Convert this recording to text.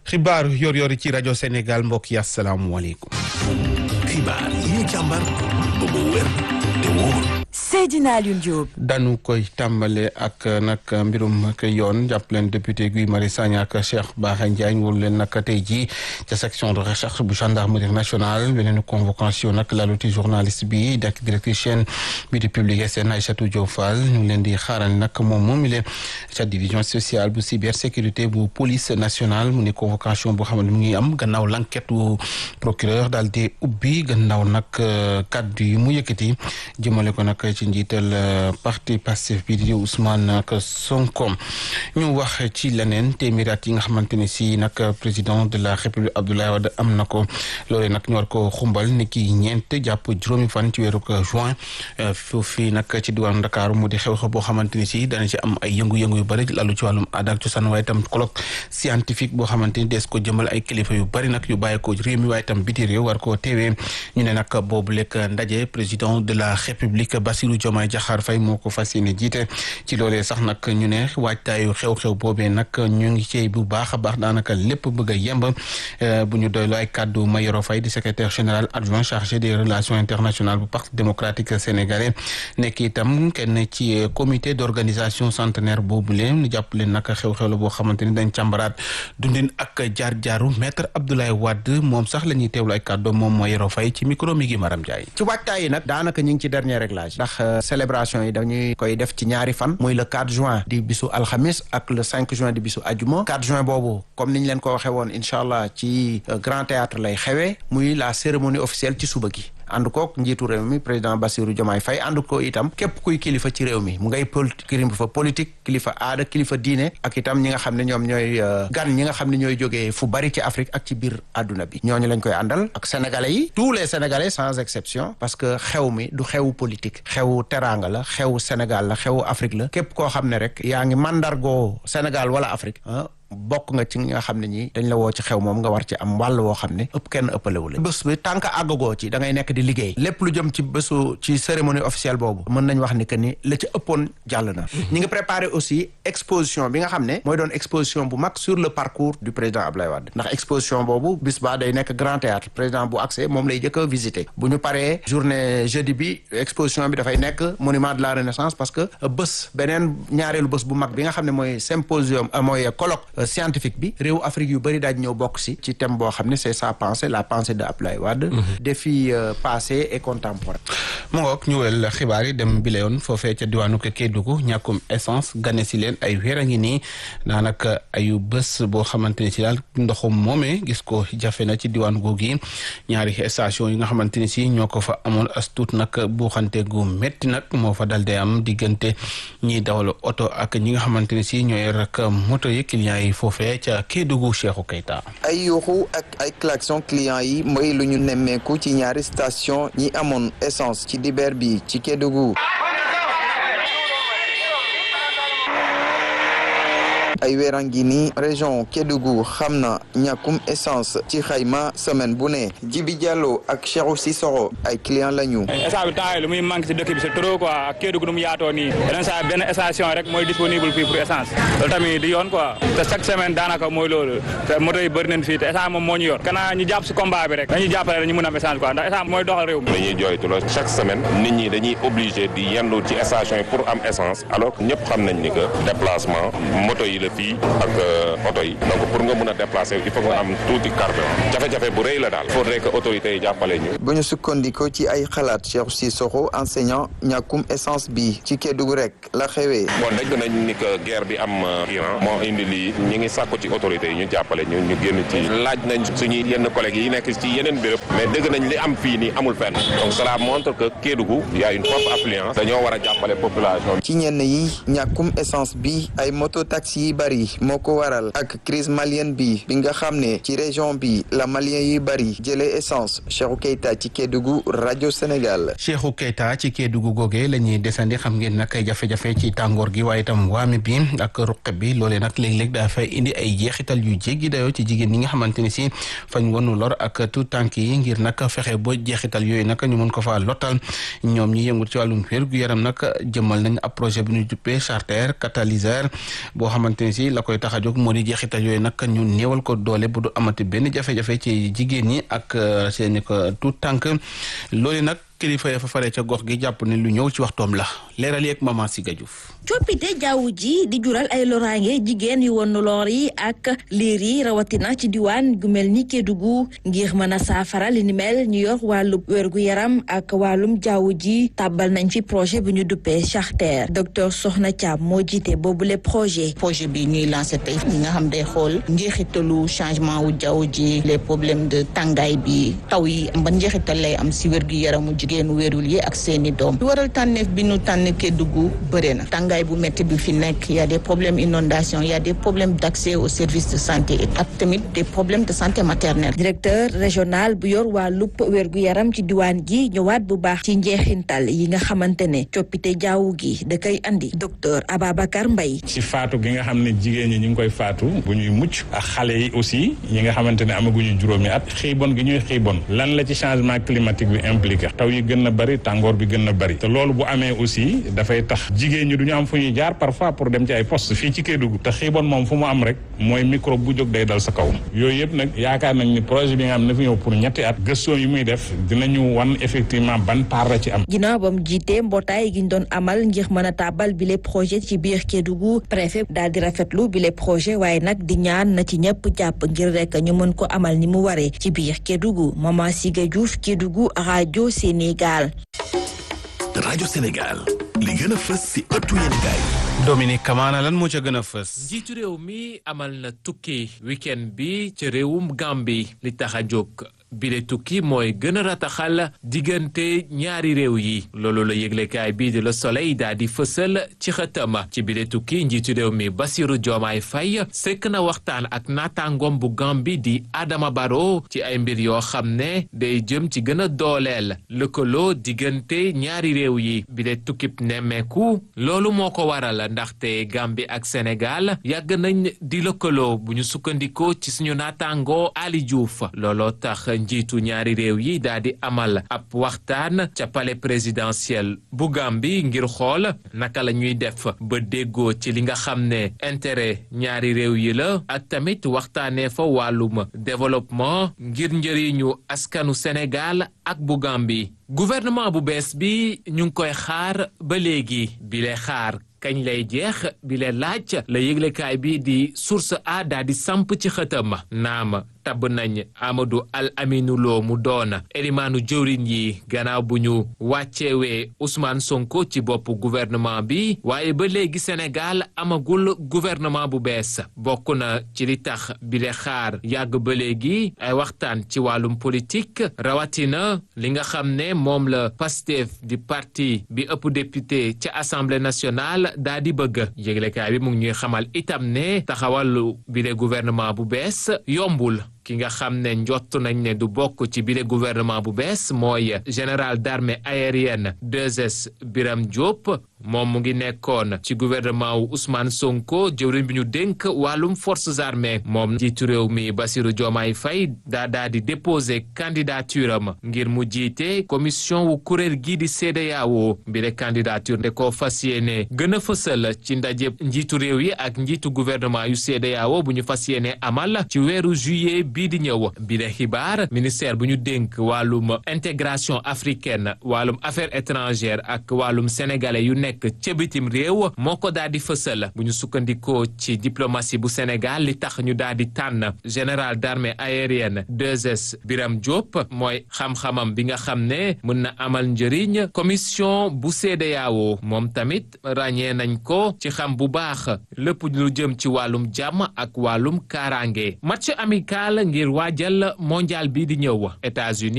xibaaru yor-yor ci rajo Sénégal mbokk yi asalaamualeykum. xibaar yi ñu càmbar ba mu wér te wóor. Seydina Alioune Diop. dañu koy tàmbale ak nag mbirum ak yoon jàpp leen député Guy Marius Sagna ak Cheikh Bara Ndiaye wóolu leen nag tey jii ca section de recherche bu gendarmerie nationale beneen convocation nag laluti journaliste bi dak directrice chaîne bi di publier seen Aïssatou Diop Fall ñu ngi leen di xaaral nag moom moom mi leen ca division sociale bu cybersécurité bu police nationale mu ne convocation boo xam ne mu ngi am gannaaw l'enquête bu procureur daal di ubbi gannaaw nag kaddu yi mu yëkkati jëmale ko nag ci njiital parti Pastef bi di Ousmane Sonko ñu wax ci leneen téeméeri at yi nga xamante ne si nag président de la république Abdoulaye Wade am na ko loolee nag ñu war ko xumbal ni ki ñeent jàpp juróomi fan ci weeru juin foofu nag ci diwaanu Dakar mu di xew-xew boo xamante ni si dana ci am ay yëngu-yëngu yu bëri lalu ci wàllum aada ak cosaan waaye itam colloque scientifique boo xamante ni dees ko jëmal ay kilifa yu bëri nag yu bàyyi ko réew mi waaye itam biti réew war koo teewee ñu ne nag boobu lekk ndaje président de la république Bassirou Diomaye Diakhar Faye moo ko fas yéene jiite ci loolee sax nag ñu ne waajtaayu xew-xew boobee nag ñu ngi cey bu baax a baax daanaka lépp bëgg a yemb bu ñu doyloo ay kàddu Mayoro Faye di secrétaire général adjoint chargé des relations internationales bu parti démocratique sénégalais nekk itam kenn ci comité d'organisation centenaire boobu leen ñu jàpp leen nag xew-xew la boo xamante ni dañ càmbaraat dundin ak jaar-jaaru maître Abdoulaye Wade moom sax la ñuy teewlu ay kàddu moom Mayoro Faye ci micro mi gi Maram Ndiaye ci waajtaay yi nag daanaka ñu ngi ci dernier réglage ndax célébration yi dañuy koy def ci ñaari fan muy le 4 juin di bisu alxamis ak le 5 juin di bisu ajuma 4 juin boobu comme niñ leen ko waxee woon incha allah ci grand théâtre lay xewee muy la cérémonie officielle ci suba gi ànd kook njiitu réew mi président Bassirou Diomaye Faye ànd ko itam képp kuy kilifa ci réew mi mu ngay kilifa politique kilifa aada kilifa diine ak itam ñi nga xam ne ñoom ñooy gan ñi nga xam ne ñooy jógee fu bari ci Afrique ak ci biir àdduna bi ñooñu lañ koy àndal ak sénégalais yi tous les sénégalais sans exception parce que xew mi du xewu politique xewu teraanga la xewu Sénégal la xewu Afrique la képp koo xam ne rek yaa ngi mandargoo Sénégal wala Afrique bokk nga ci nga xam ne ñi dañ la woo ci xew moom nga war ci am wàll woo xam ne ëpp kenn ëppalewu la bés bi tànk àggagoo ci da ngay nekk di liggéey lépp lu jëm ci bésu ci cérémonie officielle boobu mën nañ wax ni que ni la ci ëppoon jàll na ñi ngi préparé aussi exposition bi nga xam ne mooy doon exposition bu mag sur le parcours du président Abdoulaye Wade ndax exposition boobu bis ba day nekk grand théâtre président bu accès moom lay jëkk a visité bu ñu paree journée jeudi bi exposition bi dafay nekk monument de la renaissance parce que bés beneen ñaareelu bés bu mag bi nga xam ne mooy symposium mooy colloque scientifique bi réew Afrique yu bëri daaj ñëw bokk si ci thème boo xam ne c'est sa pensée la pensée de Abdoulaye Wade défi passé et contemporain mu ngoog ñu wel xibaar yi dem bi la yoon foofee ca diwaanu ko Kédougou ñàkkum essence gane si leen ay weer a ngi nii daanaka ayu bés boo xamante ne si daal ndoxum moomee gis ko jafe na ci diwaanu googu yi ñaari station yi nga xamante ne si ñoo ko fa amoon as tuut nag buuxante gu métti nag moo fa dal day am diggante ñiy dawal oto ak ñi nga xamante ne si ñooy rek moto yi clients yi foofee ca Kédougou Cheikhou Keita ay yuuxu ak ay klaxon client yi mooy lu ñu nemmeeku ci ñaari station ñi amoon essence ci dibeer bi ci Kédougou ay weera ngi ni région Kédougou xam na ñàkkum essence ci xayma semaine bu ne Jibi Diallo ak Cheikhou Sissoro ay client lañu essence bi temps yi lu muy manque ci dëkk bi c'est trop quoi ak Kédougou nu mu yaatoo nii yeneen saa benn station rek mooy disponible fii pour essence loolu tamit di yoon quoi te chaque semaine daanaka mooy loolu te moto yi bëri nañ fii te essence moom moo ñu yor kanaa ñu jàpp si combat bi rek dañuy jàppale rek ñu mën am essence quoi ndax essence mooy doxal réew mi dañuy jooytu loolu chaque semaine nit ñi dañuy obligé di yendu ci station yi pour am essence alors que ñëpp xam nañ ni que déplacement moto yi la fii ak oto yi donc pour nga mën a déplacer il faut nga am tuuti carburant jafe-jafe bu rëy la daal faudrait que autorités yi jàppale ñu bu ñu sukkandikoo ci ay xalaat Cheikh Sissoko enseignant ñàkkum essence bi ci Kédougou rek la xewee bon dégg nañ ni que guerre bi am Iran moo indi lii ñi ngi sàkku ci autorités yi ñu jàppale ñu ñu génn ci laaj nañ suñuy yenn collègues yi nekk ci yeneen béréb mais dégg nañ li am fii nii amul fenn donc cela montre que Kédougou y a une forte affluence dañoo war a jàppale population ci ñenn yi ñàkkum essence bi ay moto taxi yi bari moo ko waral ak crise malienne bi bi nga xam ne ci région bi la malien yi bari jëlee essence Cheikhou Keita ci Kédougou rajo Sénégal. Cheikhou Keita ci Kédougou googee la ñuy desandi xam ngeen nag ay jafe-jafe ci tàngoor gi waaye itam waame bi ak ruqe bi loolee nag léeg-léeg daa fay indi ay jeexital yu jéggi dayoo ci jigéen ñi nga xamante ni si fañ wonu lor ak tout tànk yi ngir nag fexe ba jeexital yooyu nag ñu mën ko faa lottal ñoom ñi yëngu ci wàllum wér gu yaram nag jëmal nañ ab projet bi ñu juppee charter catalyseur boo xamante ne si la koy tax a jóg moo di jeexital yooyu nag ñu néewal ko doole bu du amati benn jafe-jafe ci jigéen ñi ak seeni ko tout tànk loolu nag kilifa ya fa faree ca gox gi jàpp ne lu ñëw ci waxtoom la leeral yeeg maman Siga Diouf coppite jaww ji di jural ay loraange jigéen yu won loor yi ak liir yi rawatina ci diwaan gu mel ni Kédougou ngir mën a saafara li ni mel ñu yor wàllu wérgu yaram ak wàllum jaww ji tàbbal nañ fi projet bu ñu duppee charter docteur Soxna Thiam moo jiite boobule projet. projet bi ñuy lancé tey ñi nga xam day xool njeexitalu changement wu jaww ji les problèmes de tàngaay bi taw yi ba njeexital lay am si wérgu yaramu jigéen wérul yi ak seeni doom waral tànneef bi ñu tànn Kédougou bëre na tàngaay bu métti bi fi nekk y a des problèmes inondation y a des problèmes d'accès aux services de santé ak tamit des problèmes de santé maternelle. directeur régional bu yor wàllub wérgu yaram ci diwaan gi ñëwaat bu baax ci njeexintal yi nga xamante ne coppite jaww gi da koy andi docteur Ababacar Mbaye ci faatu gi nga xam ne jigéen ñi ñu ngi koy faatu bu ñuy mucc ak xale yi aussi yi nga xamante ne amaguñu juróomi at xiibon gi ñuy xiibon lan la ci changement climatique bi impliqué taw yi gën na bëri tàngoor bi gën na bëri te loolu bu amee aussi dafay tax jigéen ñi du ñu am fu ñuy jaar parfois pour dem ci ay poste fii ci Kédougou te xiibon moom fu mu am rek mooy microbe bu jóg day dal sa kaw yooyu yëpp nag yaakaar nañ ni projet bi nga xam ne fi ñëw pour ñetti at gëstoo yi muy def dinañu wan effectivement ban part la ci am ginnaaw ba mu jiitee mbootaay gi ñu doon amal ngir mën a tàbbal bile projet ci biir Kédougou préfet daal di rafetlu bile projet waaye nag di ñaan na ci ñëpp jàpp ngir rek ñu mën ko amal ni mu waree ci biir Kédougou Maman Siga Diouf Kédougou rajo Sénégal. rajo Sénégal li gën a fës si ëttu yéenekaay Dominique Kamana lan moo ca gën a fës. njiitu réew mi amal na tukki week-end bi ca réewum Gambie li tax a jóg bile tukki mooy gën a rataxal diggante ñaari réew yi loolu la yëglekaay bii di Le Soleil daal di fësal ci xëtam ci bile tukki njiitu réew mi Bassirou Diomaye Faye sekk na waxtaan ak naataangoom bu Gambie di Adama Barrow ci ay mbir yoo xam ne day jëm ci gën a dooleel lëkkaloo diggante ñaari réew yi bile tukkib nemmeeku loolu moo ko waral ndaxte Gambie ak Sénégal yàgg nañ di lëkkaloo bu ñu sukkandikoo ci suñu naataangoo Ali Diouf looloo tax njiitu ñaari réew yi daal di amal ab waxtaan ca palais présidentiel bu Gambie ngir xool naka la ñuy def ba déggoo ci li nga xam ne intérêt ñaari réew yi la ak tamit waxtaanee fa wàllum développement ngir njëriñu askanu Sénégal ak bu Gambie gouvernement bu bees bi ñu ngi koy xaar ba léegi bile xaar kañ lay jeex bi le laaj la yëglekaay bi di source a daa di samp ci xëtam naam tabb nañ Amadou Al Aminou Lo mu doon elimaanu jëwriñ yi gannaaw bu ñu wàcceewee Ousmane Sonko ci bopp gouvernement bi waaye ba léegi Sénégal amagul gouvernement bu bees bokk na ci li tax bi le xaar yàgg ba léegi ay waxtaan ci wàllum politique rawatina li nga xam ne moom la Pastef di parti bi ëpp député ca Assemblée nationale daa di bëgg yëglekaay bi mu ngi ñuy xamal itam ne taxawal bile gouvernement bu bees yombul ki nga xam ne njott nañ ne du bokk ci bile gouvernement bu bees mooy général d'armée aérienne 2S Biram Diop moom mu ngi nekkoon ci gouvernement wu Ousmane Sonko jëwriñ bi ñu dénk wàllum forces armées moom njiitu réew mi Bassirou Diomaye Faye daa daa di déposé candidature am ngir mu jiite commission wu kuréel gii di CEDEAO bile candidature de ko fas yéene gën a fësal ci ndaje njiitu réew yi ak njiitu gouvernement yu CEDEAO bu ñu fas yéene amal ci weeru juillet bii di ñëw bile xibaar ministère bu ñu dénk wàllum intégration africaine wàllum affaires étrangères ak wàllum sénégalais yu nekk ca bitim réew moo ko daal di fësal bu ñu sukkandikoo ci diplomatie bu Sénégal li tax ñu daal di tànn général d'armée aérienne 2S Biram Diop mooy xam-xamam bi nga xam ne mën na amal njëriñ commission bu CEDEAO moom tamit ràññee nañ ko ci xam bu baax lépp lu jëm ci wàllum jàmm ak wàllum kaaraange match amical ngir waajal mondial bi di ñëw États-Unis